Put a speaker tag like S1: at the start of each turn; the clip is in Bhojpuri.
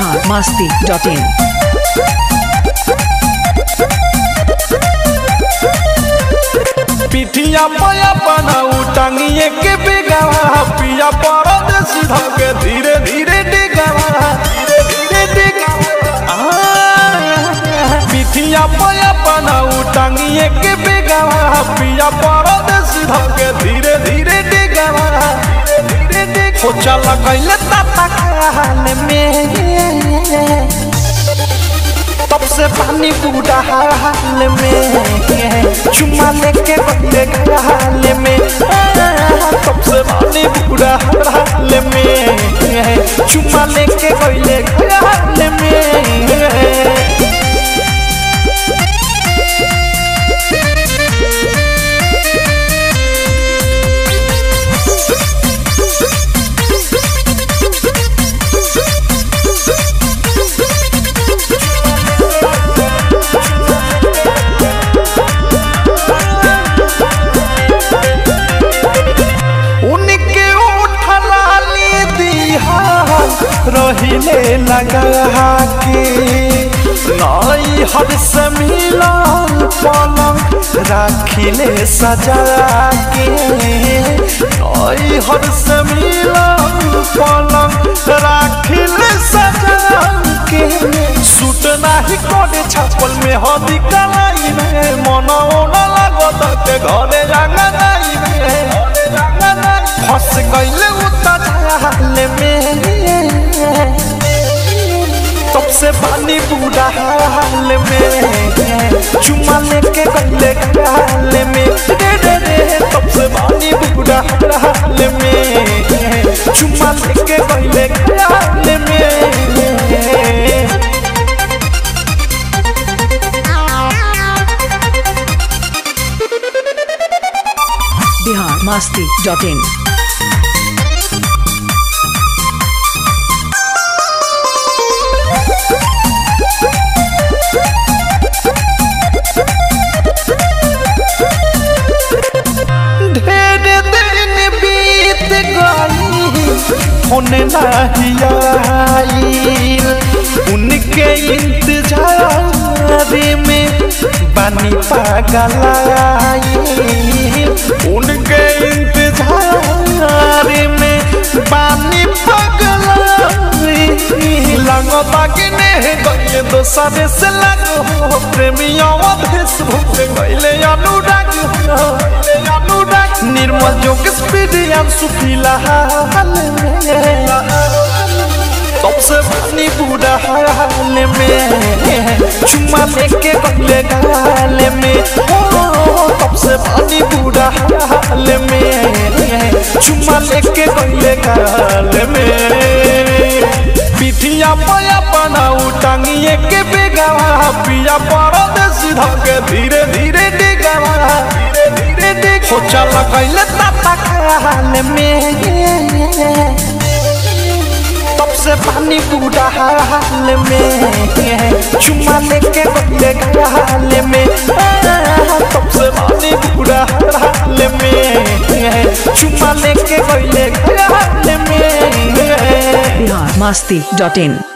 S1: बिहार मस्ती डॉट इन
S2: पिठिया पया बनाऊ टांगिए के बेगावा पिया परदेसी धके धीरे धीरे डिगावा धीरे धीरे डिगावा आ, पिठिया पया बनाऊ टांगिए के बेगावा पिया परदेसी धके धीरे धीरे डिगावा धीरे धीरे डिगावा हो चला गइले ताता खाल में तब से पानी बूढ़ा हाल में चुम्मा लेके बंदे हाल में तब से पानी बूढ़ा हाल में चुम्मा लेके गइले हाल में उनके उठला ली दिहा रहिले लगा के नई हर से मिलन पलंग राखिले सजा के नई हर से मिलन पलंग राखिले सजा के सूट नाही कोने छापल में हदी कलाई में मन ओना लागत के घरे रंगा नाई में फंस गईले उता झाल में तब से पानी पूरा हाल में चुम्मा लेके गईले गाल में रे रे रे तब से पानी पूरा हाल में चुम्मा लेके गईले गाल में
S1: बिहार मस्ती डॉट इन
S2: ढेर दिन बीत गई फोन नहीं आईल उनके इंतजार में बानी पागल आईल उनके इंतजार में बानी पागल आईल लगता कि नहीं गइले दोसरे से लगो प्रेमिया देश भूले गइले अनुराग हो गइले अनुराग निर्मल जोग स्पीड यान सुखीला हाल में तब से पानी बूढ़ा हाल में चुम्मा लेके गले गाल में ओ, तब से पानी बूढ़ा हाल में चुम्मा लेके गले गाल में पिठिया पया बनाऊ टांगिए के बेगावा पिया परदेसी धके धीरे धीरे डिगावा धीरे धीरे डिग हो चला गइले ताता खाल में तब से पानी बूढ़ा हाल में चुम्मा लेके गले गाल में तब से पानी बूढ़ा हाल में चुम्मा लेके गले गाल में
S1: बिहार मस्ती डॉट इन